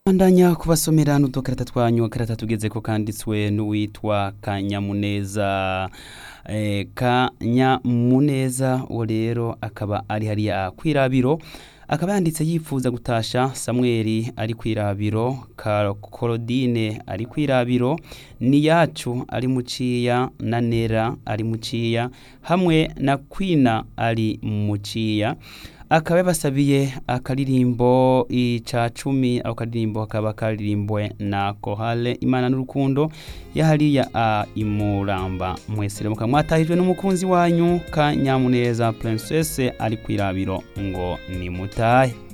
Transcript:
bandanya kubasomera n'udukarata twanyu akarata tugeze ko kanditswe n'uwitwa kanyamuneza eh, kanyamuneza uwo rero akaba ari hariya kwirabiro akaba yanditse yifuza gutasha samweli ari kwirabiro korodine ari kwirabiro niyacu ari muciya na nera ari muciya hamwe na kwina ari muciya akaba yabasabiye akaririmbo ica cumi ako karirimbo kakaba karirimbwe na kohale imana n'urukundo yahariya a imuramba mwese rero mukaba mwatahijwe n'umukunzi wanyu ka nyamuneza princesse ari kwirabiro ngo nimutahe